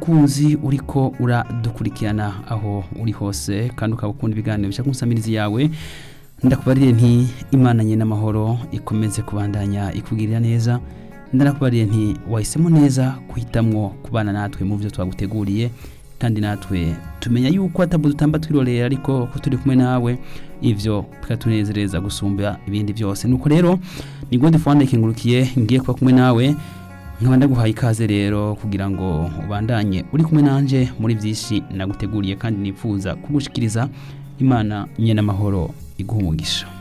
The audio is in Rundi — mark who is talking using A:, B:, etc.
A: mukunzi uriko uradukurikirana aho uri hose kandi ukaba ukunda ibiganiro bishaka umusamirizi yawe ndakubariye nti imana nye n'amahoro ikomeze kubandanya ikugirira neza ndarakubariye nti wahisemo neza guhitamwo kubana natwe mu byo twaguteguriye kandi natwe tumenya yuko atabwo dutamba twirorera ariko ko turi kumwe nawe ivyo bikatunezereza gusumba ibindi byose nuko rero ni gode fwanda ikingurukiye ngiye kuba kumwe nawe nkaba ndaguhaye ikaze rero kugira ngo ubandanye uri kumwe nanje muri byinshi naguteguriye kandi nifuza kugushikiriza imana nye n'amahoro iguha umugisha